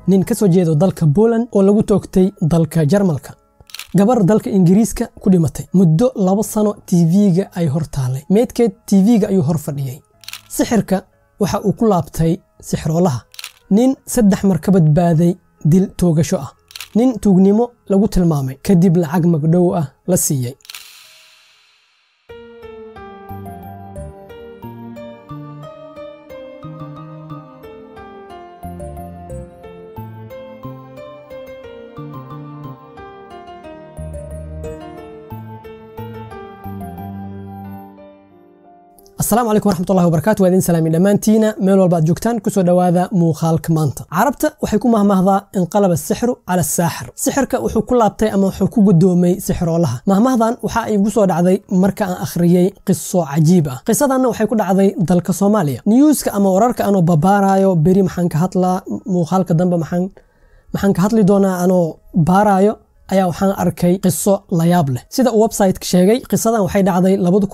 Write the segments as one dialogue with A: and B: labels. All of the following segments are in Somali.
A: nin ka soo jeedo dalka Poland oo lagu toogtay dalka Jarmalka gabar dalka Ingiriiska ku dhimatay muddo laba sano TV-ga ay hor taalay meedkeed TV-ga ayuu hor fadhiyay sixirka waxa uu ku laabtay sixroolaha nin saddex mar ka badbaaday dil toogasho ah nin tuugnimo lagu tilmaamay kadib lacag magdhow ah la siiyey asalaamu calaykum waraxmatullahi wabarakatu waa idin salaami dhammaantiina meel walba aad joogtaan kusoo dhowaada muuqaalka maanta carabta waxay ku mahmahdaa inqalaba asixru cala asaaxir sixirka wuxuu ku laabtay ama wuxuu ku gudoomay sixiroolaha mahmahdan waxa ay igu soo dhacday marka aan akhriyey qiso cajiib ah qisadanna waxay ku dhacday dalka soomaaliya niyuuska ama wararka anoo babaarayo beri maxaan ka hadlaa muuqaalka dambe maxaan ka hadli doonaa anoo baarayo ayaa waxaan arkay qiso layaab leh sida uu websiteka sheegay qisadan waxay dhacday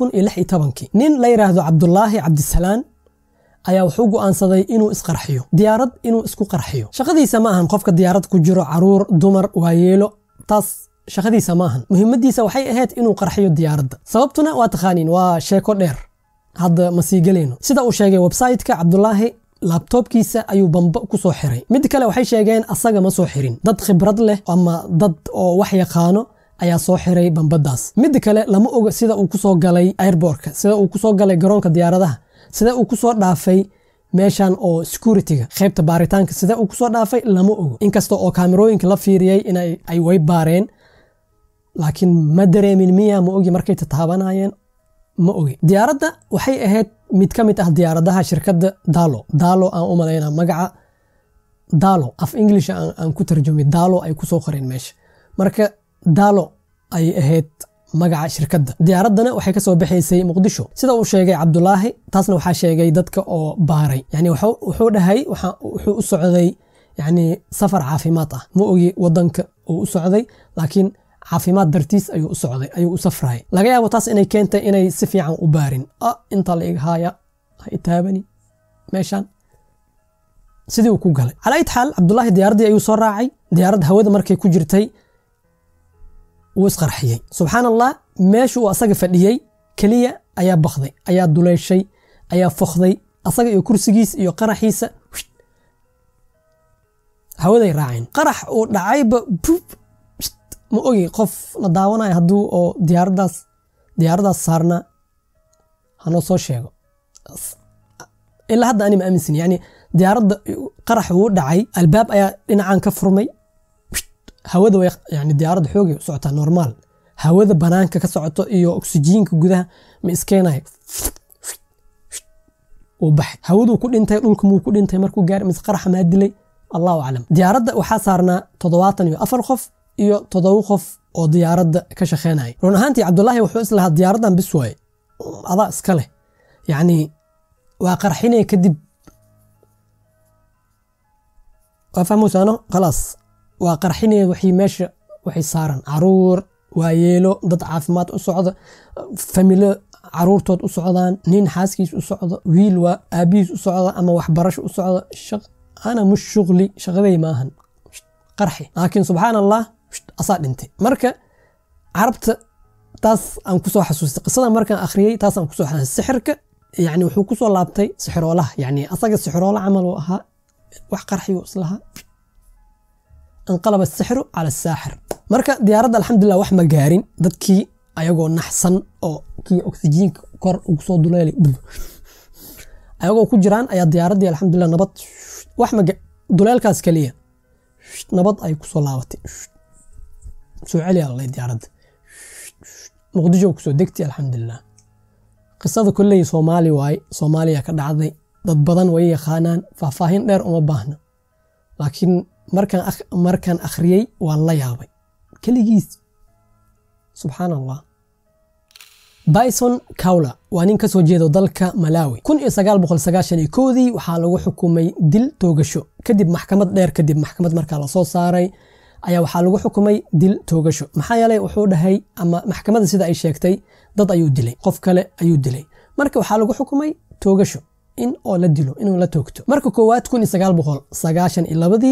A: nin la yidhaahdo cabdulaahi cabdisalaan ayaa wuxuu go'aansaday inuu isqarxiyo diyaarad inuu isku qarxiyo shaqadiisa ma ahan qofka diyaarad ku jiro caruur dumar waayeelo taas shaqadiisa ma ahan muhiimadiisa waxay ahayd inuu qarxiyo diyaaradda sababtuna waa taqaaniin waa sheeko dheer hadda ma sii gelayno sida uu sheegay websiteka cabdulaahi laabtoobkiisa ayuu bamba ku soo xiray mid kale waxay sheegeen asaga ma soo xirin dad khibrad leh ama dad oo wax yaqaano ayaa soo xiray bambadaas mid kale lama oga sida uu kusoo galay airbortka sida uu kusoo galay garoonka diyaaradaha sida uu kusoo dhaafay meeshan oo securityga qaybta baaritaanka sida uu kusoo dhaafay lama ogo inkasta oo kaamerooyinka la fiiriyey in ay way baareen laakiin ma dareemin miya ma ogi markay tataabanayeen ma ogi diyaaradda waxay ahayd mid ka mid ah diyaaradaha shirkadda dalo dalo aan u malayna magaca dalo af english aan ku tarjumay dalo ay kusoo qoreen meesha marka dalo ay ahayd magaca shirkadda diyaaraddana waxay kasoo baxaysay muqdisho sida uu sheegay cabdulaahi taasna waxaa sheegay dadka oo baaray yani wuxuu dhahay wuxuu u socday yani safar caafimaad ah ma ogi wadanka uu u socday laakiin caafimaad dartiis ayuu u socday ayuu u safrayay laga yaabo taas inay keentay inay si fiican u baarin a inta la ighaaya ha itaabani meeshan sidii uu ku galay calaa it xaal cabdulaahi diyaaraddii ayuu soo raacay diyaaradda hawada markay ku jirtay wuu isqarxiyey subxaan allah meeshu uu asaga fadhiyey keliya ayaa bakday ayaa duleyshay ayaa fokday asaga iyo kursigiis iyo qaraxiisa hawaday raaceen qarax uu dhacayba bub ma ogi qof la daawanayo hadduu oo diyaaraddaas diyaaraddaas saarnaa hanoo soo sheego ilaa hadda ani ma aaminsan yani diyaaradda qarax wuu dhacay albaab ayaa dhinacan ka furmay hawada way yani diyaaradda xoogay u socotaa normaal hawada banaanka ka socoto iyo oksijiinka gudaha ma iskeenayo uu baxay hawaduu ku dhintay dhulka muu ku dhintay markuu gaaray mise qaraxa maa dilay allahu aclam diyaaradda waxaa saarnaa toddobaatan iyo afar qof iyo toddoba qof oo diyaaradda ka shaqeynaya run ahaantii cabdulaahi wuxuu islahaa diyaaraddan bis waaye adaa iska leh yacni waa qarxinaya kadib waa fahmuysaano khalaas waa qarxinaya waxii meesha waxay saaran caruur waayeelo dad caafimaad u socda familo caruurtood u socdaan nin xaaskiis u socdo wiil waa aabihiis u socda ama waxbarasho u socda ana mush shuqli shaqaday maahan qarxi laakiin subxaan allah asaa dhintay marka carabta taas aan kusoo xasuustay qisada markaan akhriyey taas aan kusoo xasuustay sixirka yani wuxuu kusoo laabtay sixiroolaha yani asaga sixiroolo camal uu ahaa wax qarxiyu islahaa anqalaba asixru cala asaaxir marka diyaaradda alxamdulilah wax ma gaarin dadkii ayagoo naxsan oo kii oksijiinka kor ugu soo duleelay ayagoo ku jiraan ayaa diyaaraddii alxamdulilah nabad wax ma duleelkaas keliya nabad ay kusoo laabatay soo celiya allay diyaaradda muqdisho kusoo degtay alxamdulilah qisada kolley soomaali waaye soomaaliya ka dhacday dad badan way yaqaanaan faahfaahin dheer uma baahna laakiin markaan akhriyey waan la yaabay keligiis subxaan allah bison cawla waa nin ka soo jeedo dalka malawi kun iyo sagaal boqol sagaashan iyo koodii waxaa lagu xukumay dil toogasho kadib maxkamad dheer kadib maxkamad markaa lasoo saaray ayaa waxaa lagu xukumay dil toogasho maxaa yeelay wuxuu dhahay ama maxkamadda sida ay sheegtay dad ayuu dilay qof kale ayuu dilay marka waxaa lagu xukumay toogasho in oo la dilo inuu la toogto marka koowaad kun iyo sagaal boqol sagaashan iyo labadii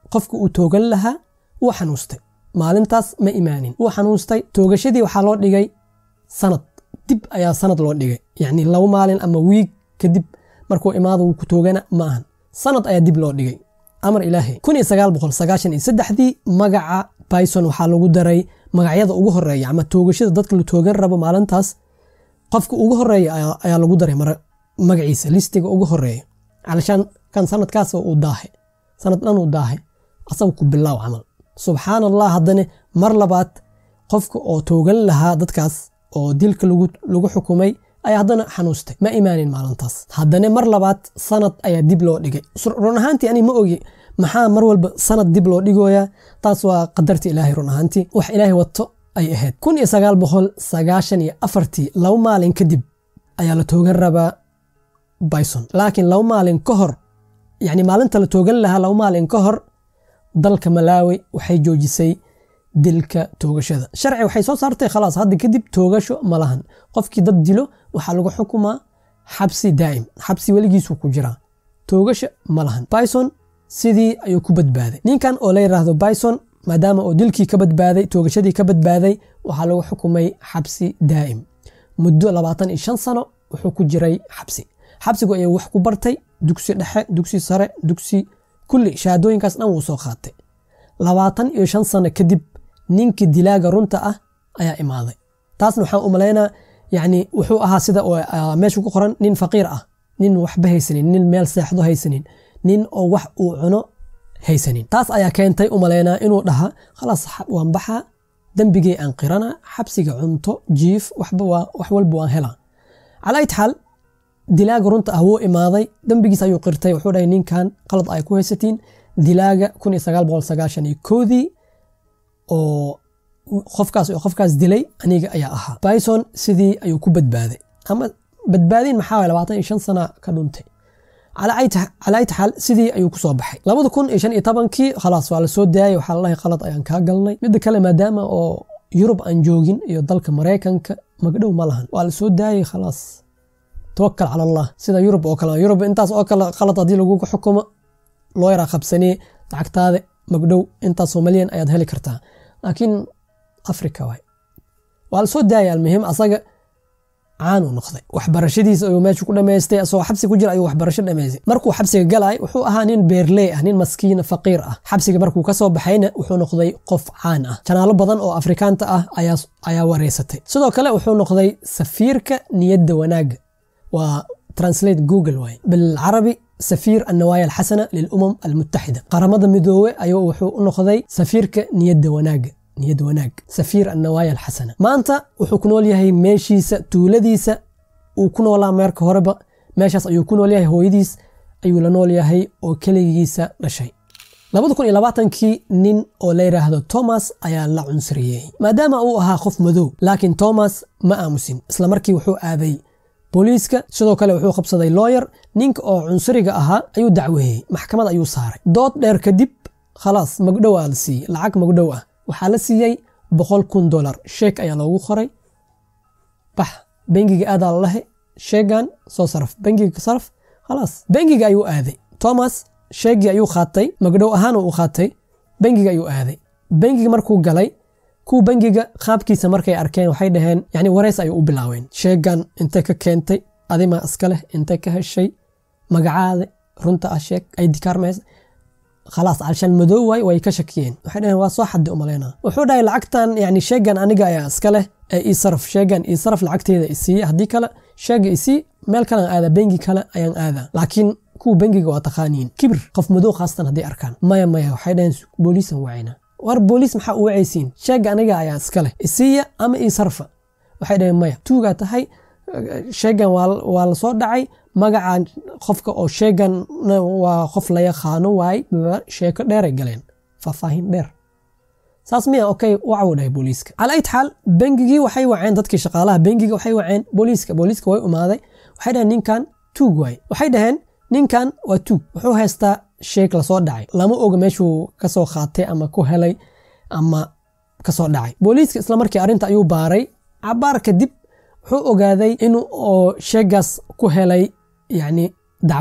A: qofka uu toogan lahaa wuu xanuustay maalintaas ma imaanin wuu xanuustay toogashadii waxaa loo dhigay sanad dib ayaa sanad loo dhigay yacni laba maalin ama wiig kadib markuu imaado wuu ku toogana ma ahan sanad ayaa dib loo dhigay amar ilaahay kun iyo sagaal boqol sagaashan iyo saddexdii magaca bison waxaa lagu daray magacyada ugu horeeya ama toogashada dadka la toogan rabo maalintaas qofka ugu horeeya ayaa lagu daray magaciisa listiga ugu horeeya calashaan kan sanadkaas uu daahe sanad dhan uu daahe asaga ku bilaaw camal subxaan allah haddana mar labaad qofka oo toogan lahaa dadkaas oo dilka lagu xukumay ayaa haddana xanuustay ma imaanin maalintaas haddana mar labaad sanad ayaa dib loo dhigay run ahaantii ani ma ogi maxaa mar walba sanad dib loo dhigoyaa taas waa qadarta ilaahay run ahaantii wax ilaahay wato ay ahayd kun iyo sagaal boqol sagaashan iyo afartii laba maalin kadib ayaa la toogan rabaa bison laakiin laba maalin ka hor yacni maalinta la toogan lahaa laba maalin ka hor dalka malaawi waxay joojisay dilka toogashada sharci waxay soo saartay khalaas hadda kadib toogasho ma lahan qofkii dad dilo waxaa lagu xukumaa xabsi daa'im xabsi weligiisuu ku jiraa toogasho ma lahan bison sidii ayuu ku badbaaday ninkan oo la yidhaahdo bison maadaama oo dilkii ka badbaaday toogashadii ka badbaaday waxaa lagu xukumay xabsi daa'im muddo labaatan iyo shan sano wuxuu ku jiray xabsi xabsigu ayuu wax ku bartay dugsi dhexe dugsi sare dugsi kulli shahaadooyinkaas dhan wuu soo qaatay labaatan iyo shan sano kadib ninkii dilaaga runta ah ayaa imaaday taasna waxaan u malaynaa yacni wuxuu ahaa sida meesha ku qoran nin faqiir ah nin waxba haysanin nin meel seexdo haysanin nin oo wax uu cuno haysanin taas ayaa keentay u malaynaa inuu dhaha khalaas waan baxaa dembigay aan qirana xabsiga cunto jiif waxba wax walba waan helaa calaa it xaal dilaaga runta ah wuu imaaday dembigiis ayuu qirtay wuxuu dhahay ninkan qalad ay ku haysatiin dilaaga kun iyo sagaal boqol sagaashan iyo koodii oo qofkaas oo qofkaas dilay aniga ayaa ahaa bison sidii ayuu ku badbaaday ama badbaadin maxaa waye labaatan iyo shan sana ka dhuntay calaa it xaal sidii ayuu kusoo baxay labada kun iyo shan iyo tobankii khalaas waa la soo daayay waxaa lalahay qalad ayaan kaa galnay midda kale maadaama oo yurub aan joogin iyo dalka maraykanka magdhow ma lahan waa la soo daayay khalaas tawakal cala allah sida yurub oo kale yurub intaas oo kale qalad haddii lagugu xukumo loo yaraa qabsanee lacagtaada magdhow intaasoo malyan ayaad heli kartaa laakiin africa waay waa la soo daayay almuhim asaga caanuu noqday waxbarashadiisa ayuu meesha ku dhamaystay asagoo xabsi ku jira ayuu waxbarasho dhamaystay markuu xabsiga galay wuxuu ahaa nin beerley ah nin maskiina faqiir ah xabsiga markuu kasoo baxayna wuxuu noqday qof caan ah janaalo badan oo afrikaanta ah ayaa wareysatay sidoo kale wuxuu noqday safiirka niyadda wanaaga waa translate google waay bilcarabi safiir annawaaya alxasana lilumam almutaxida qaramada midoobe ayuu wuxuu u noqday safiirka niyadda wanaaga niyad wanaag safiir annawaaya alxasana maanta wuxuu ku nool yahay meeshiisa tuuladiisa uu ku noolaa meerka horeba meeshaas ayuu ku nool yahay hooyadiis ayuu la nool yahay oo keligiisa dhashay labada kun iyo labaatankii nin oo la yidhaahdo thomas ayaa la cunsuriyeeyey maadaama uu ahaa qof madow laakiin thomas ma aamusin isla markii wuxuu aaday booliiska sidoo kale wuxuu qabsaday looyer ninka oo cunsuriga ahaa ayuu dacweeyey maxkamad ayuu saaray dood dheer kadib khalaas magdhow aa la siiyey lacag magdhow ah waxaa la siiyey boqol kun dolar sheek ayaa loogu qoray bax bengiga aadaa lalahe sheegan soo saraf bengiga ka saraf khalaas bengiga ayuu aaday thomas sheegii ayuu qaatay magdhow ahaan uu qaatay bengiga ayuu aaday bengiga markuu galay kuwa bengiga qaabkiisa markay arkeen waxay dhaheen yani wareys ayay u bilaaween sheegan intay ka keentay adimaa iska leh intay ka heshay magacaada runta ah sheeg ay dikaarmaysa khalaas calshaan madow waay way ka shakiyeen waxay dhaheen waa soo xaddi umaleyna wuxuu dhahay lacagtan yani sheegan aniga ayaa iska leh ee ii saraf sheegan ii saraf lacagteeda isiiye haddii kale sheega isii meel kalean aadaa bengi kale ayaan aadaa laakiin kuwa bengiga waa taqaaniin kibir qof madow khaasatan hadday arkaan maya maya waxay dhaheen booliisan wacayna war booliis maxaa u wacaysiin sheega aniga ayaa iska leh isiiya ama ii sarfa waxay dhaheen maya tuugaa tahay sheegan waa la soo dhacay magacan qofka oo sheegan waa qof la yaqaano waay sheeko dheeray galeen faahfaahin dheer saas miya okay wacuu dhahay booliiska cala ayt xaal bengigii waxay waceen dadkii shaqaalaha bengiga waxay waceen booliiska booliiska way umaaday waxay dhaheen ninkan tuug waay waxay dhaheen ninkan waa tuug wuxuu haystaa sheeg lasoo dhacay lama oga meeshuu kasoo qaatay ama ku helay ama kasoo dhacay booliiska isla markii arrinta ayuu baaray cabaar kadib wuxuu ogaaday inuu oo sheegaas ku helay yacni dacwad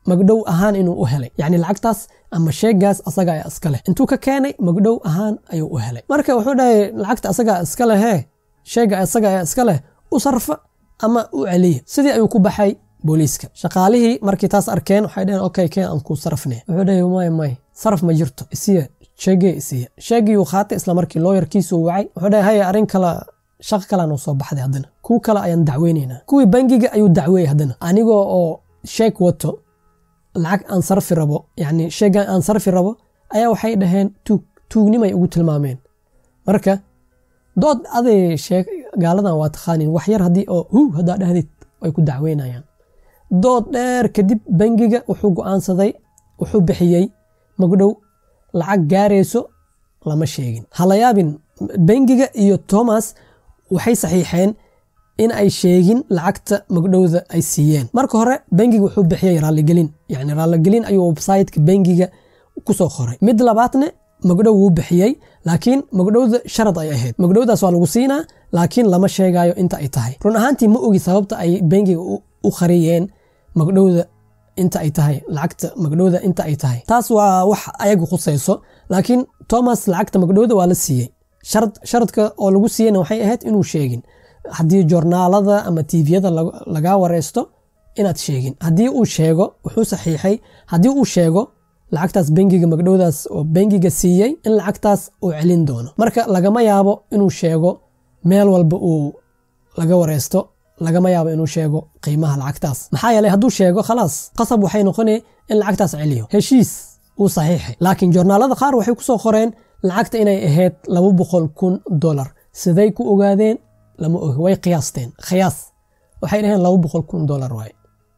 A: magdhow ahaan inuu u helay yacni lacagtaas ama sheegaas asaga ayaa iska leh intuu ka keenay magdhow ahaan ayuu u helay marka wuxuu dhahay lacagta asagaa iska lehee sheega asaga ayaa iska leh u sarfa ama u celiya sidii ayuu ku baxay booliiska shaqaalihii markii taas arkeen waxay dhaheen okay keen aan kuu sarafne wuxuu dhahay may may saraf ma jirto isiya sheegee isiya sheegii uu qaatay isla markii looyarkiisuu wacay wuxuu dhahay haya arrin kala shaqo kale noo soo baxday haddana kuwa kale ayaan dacweynaynaa kuwii bangiga ayuu dacweeyey haddana anigoo oo sheeg wato lacag aan sarfi rabo yacni sheegan aan sarfi rabo ayaa waxay dhaheen tuug tuugnimay ugu tilmaameen marka dood aday sheeg gaaladan waa taqaanin wax yar haddii oo hu haddaa dhahdid way ku dacweynayaan dood dheer kadib bangiga wuxuu go'aansaday wuxuu bixiyey magdhow lacag gaarayso lama sheegin hala yaabin bangiga iyo thomas waxay saxiixeen in ay sheegin lacagta magdhowda ay siiyeen marka hore bangiga wuxuu bixiyey raalligelin yani raalligelin ayuu websiteka bangiga kusoo qoray mid labaadne magdhow wuu bixiyey laakiin magdhowda sharad ay ahayd magdhowdaas waa lagu siinaa laakiin lama sheegayo inta ay tahay run ahaantii ma ogi sababta ay bangiga u qariyeen magdhowda inta ay tahay lacagta magdhowda inta ay tahay taas waa wax ayagu khusayso laakiin thomas lacagta magdhowda waa la siiyey sharadka oo lagu siiyeyna waxay ahayd inuu sheegin haddii joornaalada ama tviyada lagaa wareysto inaad sheegin haddii uu sheego wuxuu saxiixay haddii uu sheego lacagtaas bangiga magdhowdaas oo bangiga siiyey in lacagtaas uu celin doono marka lagama yaabo inuu sheego meel walba uu laga wareysto lagama yaabo inuu sheego qiimaha lacagtaas maxaa yeeley hadduu sheego khalaas qasab waxay noqonay in lacagtaas celiyo heshiis uu saxiixay laakiin joornaalada qaar waxay kusoo qoreen lacagta inay ahayd laba boqol kun dolar siday ku ogaadeen lama ogi way qiyaasteen khiyaas waxay dhaheen laba boqol kun dolar waaye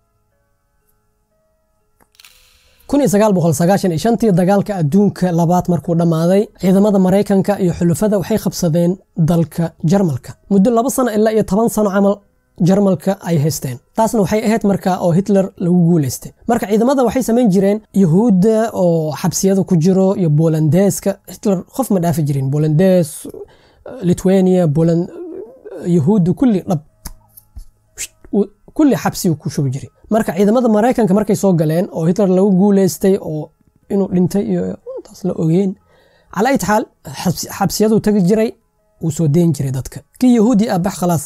A: kun iyo sagaal boqol sagaashan iyo shantii dagaalka adduunka labaad markuu dhammaaday ciidamada maraykanka iyo xulufada waxay qabsadeen dalka jarmalka muddo laba sano ilaa iyo toban sano camal jarmalka ay haysteen taasna waxay ahayd marka oo hitler lagu guulaystay marka ciidamada waxay samayn jireen yahuudda oo xabsiyada ku jiro iyo bolandeeska hitler qof ma dhaafi jirin bolandes lithuania boland yahuudda kulli dhab kulli xabsi ku shubi jiray marka ciidamada maraykanka markay soo galeen oo hitler lagu guulaystay oo inuu dhintay iyo taas la ogeen cala ayt xaal xabsiyaduu tagi jiray wuu soo deyn jiray dadka kii yahuudi ah bax khalaas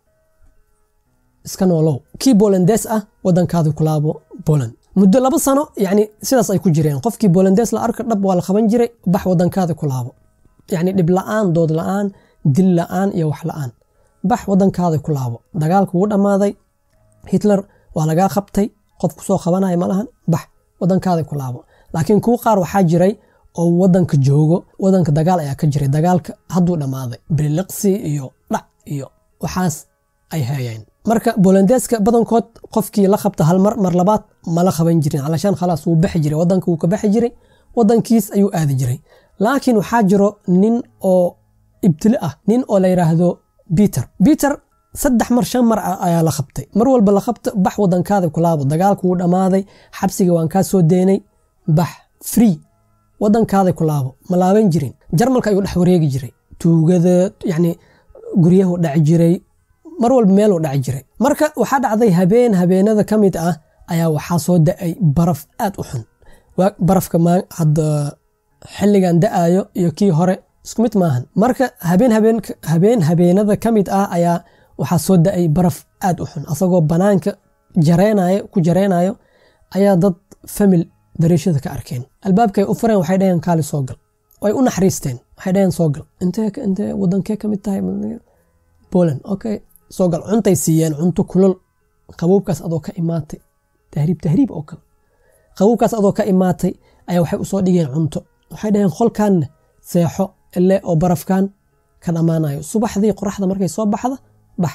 A: iska noolow kii bolandes ah wadankaada kulaabo boland muddo laba sano yani sidaas ay ku jireen qofkii bolandes la arka dhab waa la qaban jiray bax wadankaada kulaabo yani dhib la-aan dood la-aan dil la-aan iyo wax la-aan bax wadankaada kulaabo dagaalku wuu dhammaaday hitler waa lagaa qabtay qof kusoo qabanaya malahan bax wadankaada kulaabo laakiin kuwa qaar waxaa jiray oo wadanka joogo wadanka dagaal ayaa ka jiray dagaalka hadduu dhammaaday biliqsi iyo dhac iyo waxaas ay hayeen marka bolandeska badankood qofkii la qabta hal mar mar labaad mala qaban jirin calashaan khalaas wuu baxi jiray wadanka wuu ka baxi jiray wadankiis ayuu aadi jiray laakiin waxaa jiro nin oo ibtili ah nin oo la yidhaahdo peter peter saddex mar shan mar ayaa la qabtay mar walba la qabta bax wadankaada kulaabo dagaalku wuu dhammaaday xabsiga waan kaa soo deenay bax free wadankaada kulaabo ma laaban jirin jarmalka ayuu dhex wareegi jiray tuugada yani guryahu dhaci jiray mar walba meeluu dhaci jiray marka waxaa dhacday habeen habeenada ka mid ah ayaa waxaa soo da-ay baraf aad u xun barafka hadda xilligan da-ayo iyo kii hore isku mid maahan marka habeen habeen habeenada ka mid ah ayaa waxaa soo da-ay baraf aad u xun asagoo banaanka jareenayo ku jareenayo ayaa dad famil dariishada ka arkeen albaabkay u fureen waxay dhaheen kaali soo gal way u naxariisteen waxay dhaheen soo gal intee intee wadankee ka mid tahay poland okay soo gal cuntay siiyeen cunto kulol qabuubkaas adoo ka imaatay tahriib tahriib oo kale qabuubkaas adoo ka imaatay ayaa waxay usoo dhigeen cunto waxay dhaheen qolkanna seexo ile oo barafkan ka dhammaanayo subaxdii qoraxda markay soo baxda bax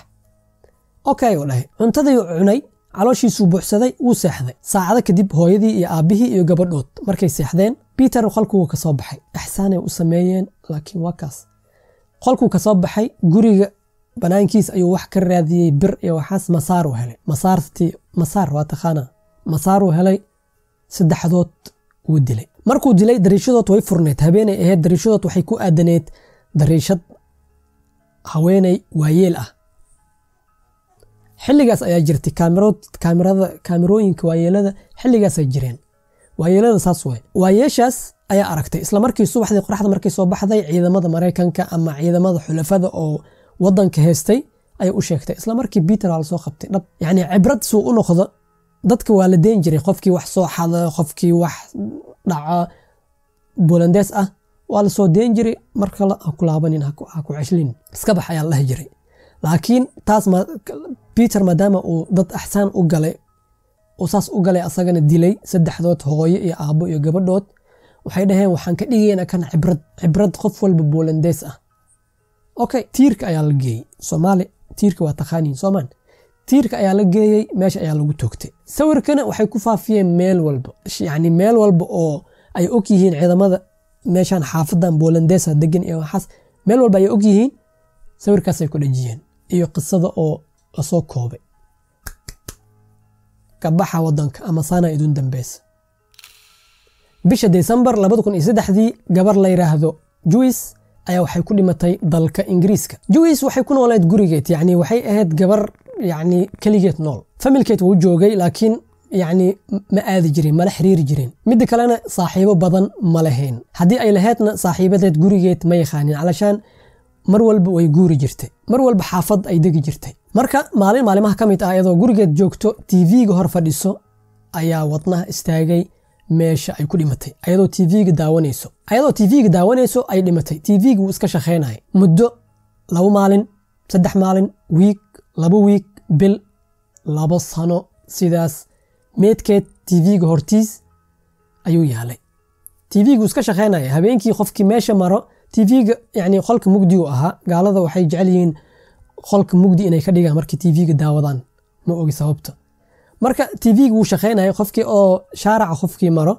A: okay u dhahay cuntadii cunay calooshiisuu buuxsaday wuu seexday saacado kadib hooyadii iyo aabbihii iyo gabadhood markay seexdeen peter qolkuu ka soo baxay ixsaanay u sameeyeen laakiin waa kaas qolkuu ka soo baxay guriga banaankiis ayuu wax ka raadiyey bir iyo waxaas masaaruu helay masaartii masaar waa taqaanaa masaaruu helay saddexdood wuu dilay markuu dilay dariishadood way furneed habeenay ahayd dariishadood waxay ku aadaneed dariishad haweeney waayeel ah xilligaas ayaa jirtay kaamirada kaamirooyinka waayeelada xilligaasay jireen waayeelada saas way waayeeshaas ayaa aragtay isla markii subaxdii qoraxda markii soo baxday ciidamada maraykanka ama ciidamada xulafada oo wadanka heystay ayay u sheegtay isla markii peter waa lasoo qabtay dhab yacni cibrad suu u noqdo dadka waa la deen jiray qofkii wax soo xada qofkii wax dhaca bolandees ah waa lasoo deen jiray mar kale ha ku laabanin ha ku ceshlin iska bax ayaa la dhahi jiray laakiin taas peter maadaama uu dad axsaan u galay uu saas u galay asagana dilay saddexdood hooyo iyo aabbo iyo gabadhood waxay dhaheen waxaan ka dhigaynaa kan cibrad cibrad qof walba bolandees ah okay tiirka ayaa la geeyey soomaali tiirka waa taqaaniin soomaan tiirka ayaa la geeyey meesha ayaa lagu toogtay sawirkana waxay ku faafiyeen meel walba yacni meel walba oo ay og yihiin ciidamada meeshaan xaafadan bolandeesa degan iyo waxaas meel walba ay og yihiin sawirkaasay ku dhajiyeen iyo qisada oo lasoo koobay kabaxa wadanka ama saana idun dambeysa bisha desembar dii gabar la yiraahdo juwis ayaa waxay ku dhimatay dalka ingiriiska juwis waxay ku nooleed gurigeed yani waxay ahayd gabar yani keligeed nool familkeed wuu joogay laakiin yani ma aadi jirin mala xiriiri jirin midda kalena saaxiibo badan ma lahayn haddii ay laheydna saaxiibadeed gurigeed ma yaqaanin calashaan mar walba way guuri jirtay mar walba xaafad ay degi jirtay marka maalin maalimaha ka mid ah iyadoo gurigeed joogto tv-ga hor fadhiso ayaa wadnaha istaagay meesha ay ku dhimatay ayadoo tv-ga daawanayso ayadoo tv-ga daawanayso ay dhimatay tv-ga wuu iska shaqaynaya muddo laba maalin saddex maalin wiig laba wiig bil laba sano sidaas meedkeed tv-ga hortiis ayuu yaalay tv-ga wuu iska shaqaynaya habeenkii qofkii meesha maro tv-ga yani qolka mugdigu ahaa gaalada waxay jecel yihiin qolka mugdi inay ka dhigaan markii tv-ga daawadaan ma ogi sababta marka tv-ga wuu shaqaynaya qofkii oo shaaraca qofkii maro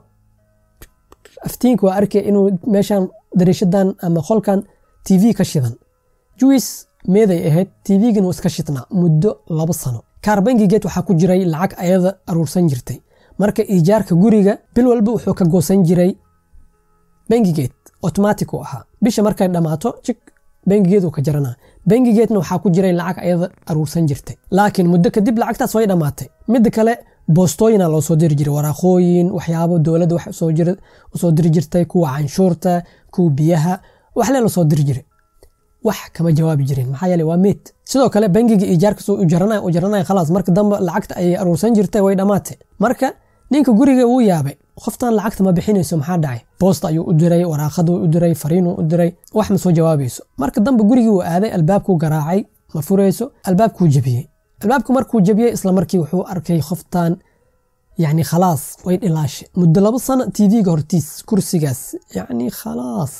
A: aftiinka waa arkay inuu meeshan dariishadan ama qolkan tv ka shidan juwis meeday ahayd tv-gan wuu iska shidnaa muddo laba sano kaar bangigeed waxaa ku jiray lacag ayada aruursan jirtay marka iijaarka guriga bil walba wuxuu ka goosan jiray bangigeed automatic u ahaa bisha markay dhammaato jig bangigeed uu ka jaranaa bangigeedna waxaa ku jiray lacag ayada aruursan jirtay laakiin muddo kadib lacagtaas way dhammaatay midda kale boostooyina loo soo diri jiray waraaqooyin waxyaabo dowladda wax usoo diri jirtay kuwa canshuurta kuwa biyaha waxle lasoo diri jiray wax kama jawaabi jirin maxaa yeele waa meed sidoo kale bangiga iijaarkas u jaranaya u jaranaya khalaas marka dambe lacagta ayay aruursan jirtay way dhammaatay marka ninka guriga wuu yaabay qoftan lacagta ma bixinayso maxaa dhacay boosta ayuu u diray waraaqaduu u diray fariinuu u diray wax ma soo jawaabayso marka dambe gurigii uu aaday albaabkuu garaacay ma furayso albaabkuu jebiyey albaabku markuu jebiyey isla markii wuxuu arkay qoftan yani khalaas way dhilaashay muddo laba sano tv-ga hortiis kursigaas yani khalaas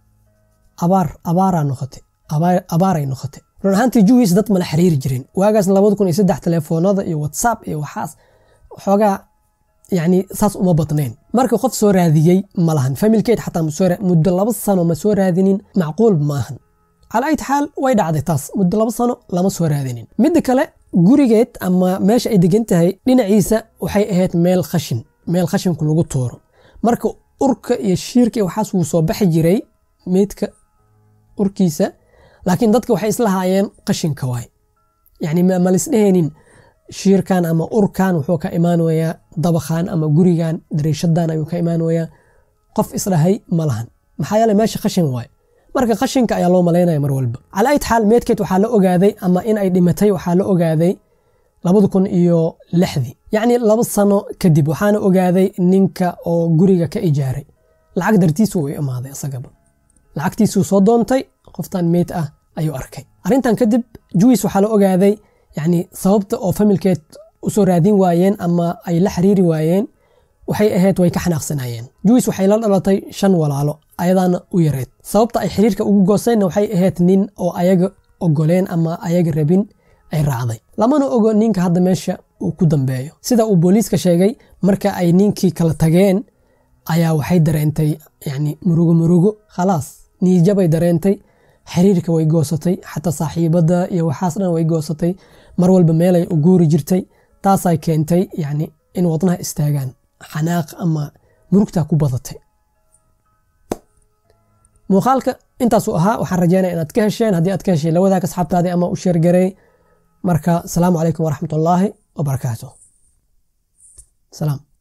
A: abaar abaaraa noqotay abaaray noqotay run ahaantii juwis dad mala xiriiri jirin waagaas labada kun iyo saddex telefoonada iyo whatsapp iyo waxaas xoogaa yani saas uma badnayn marka qof soo raadiyey ma lahan familkeed xataa muddo laba sano ma soo raadinin macquul maahan cala ayt xaal way dhacday taas muddo laba sano lama soo raadinin midda kale gurigeed ama meesha ay degan tahay dhinaciisa waxay ahayd meel khashin meel khashinku lagu tuuro marka urka iyo shiirka iyo waxaas wuu soo baxi jiray meydka urkiisa laakiin dadka waxay islahaayeen qashinka waay yani ma lisdhehaynin shiirkan ama urkan wuxuu ka imaanayaa dabakhan ama gurigan dariishadan ayuu ka imaanayaa qof isdhahay ma lahan maxaa yeele meesha qashin waay marka qashinka ayaa loo malaynaya mar walba cala ayt xaal meedkeed waxaa la ogaaday ama in ay dhimatay waxaa la ogaaday labada kun iyo lixdii yacni laba sano kadib waxaana ogaaday ninka oo guriga ka ijaaray lacag dartiisu uu imaaday isagaba lacagtiisuu soo doontay qoftan meyd ah ayuu arkay arrintan kadib juwis waxaa la ogaaday yani sababta oo familkeed usoo raadin waayeen ama ay la xiriiri waayeen waxay ahayd way ka xanaaqsanayeen juwis waxay la dhalatay shan walaalo ayadaana u yareed sababta ay xiriirka ugu gooseenna waxay ahayd nin oo ayaga ogoleen ama ayaga rabin ay raacday lamana ogo ninka hadda meesha uu ku dambeeyo sida uu booliiska sheegay marka ay ninkii kala tageen ayaa waxay dareentay yani murugo murugo khalaas niijabay dareentay xiriirka way goosatay xataa saaxiibada iyo waxaas dhan way goosatay mar walba meelay u guuri jirtay taasay keentay yani in wadnaha istaagaan xanaaq ama murugtaa ku badatay muuqaalka intaasuu ahaa waxaan rajeynaya inaad ka hesheen haddii aad ka heshay la wadaag asxaabtaadii ama u sheergarey marka asalaamu calaykum waraxmat ullaahi wabarakaatu salaam